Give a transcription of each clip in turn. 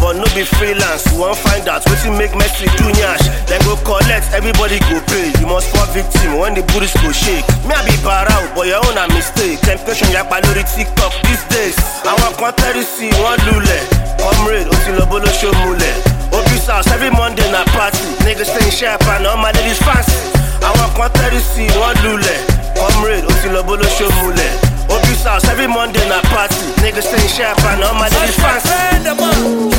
but no be freelance. You won't find out wetin make Messi do nyash. Then go collect, everybody go pay. You must fall victim when the booties go shake. Me I be barao, but your own a mistake. Temptation yapa lórí TikTok these days. Àwọn kan tẹ́rí sí wọ́n lulẹ̀. Comrade, ó ti lọ bó ló ṣó mulẹ̀. Obis house every Monday na party. Niggas staying sharp and all my ladies fancy. Àwọn kan tẹ́rí sí wọ́n lulẹ̀. Comrade, ó ti lọ bó ló ṣó mulẹ̀. Obis house every Monday na party. Niggas staying sharp and all my ladies fancy.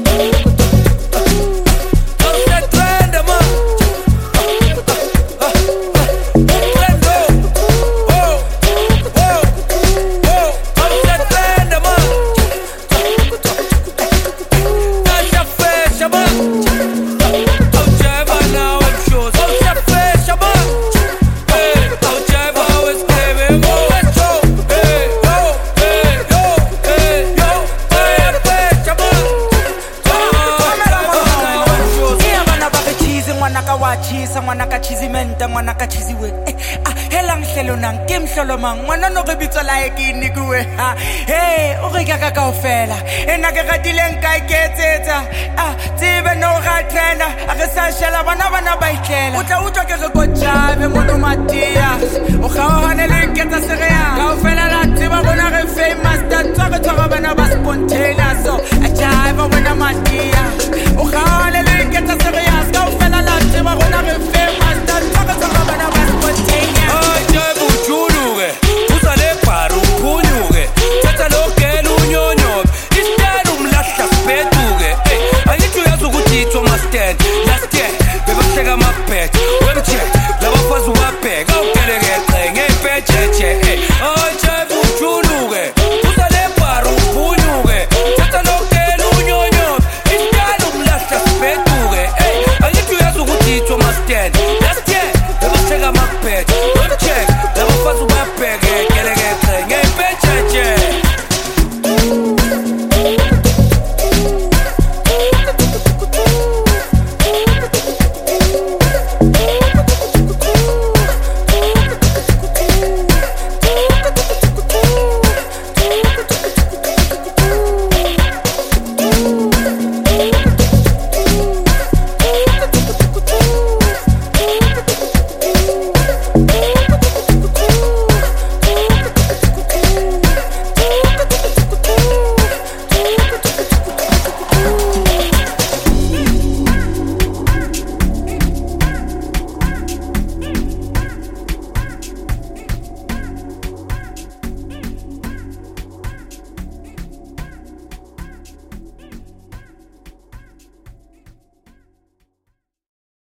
Iya bana ba re cheese ngwana ka wa cheese ngwana ka cheese menta ngwana ka cheese we eh, ah hela nhlelo nang ke mhlolo mang ngwana no re bitso la e ke nikuwe ha hey o re ka ka kaofela ena ke ratile nka iketsetsa ah tsebe no ga tena a re sa shela bana bana ba itlela o tla utlwa ke re ko jabe mono matias o kgaogane le nketsa sereang kaofela la tseba bona re famous tatswa re tshwara bana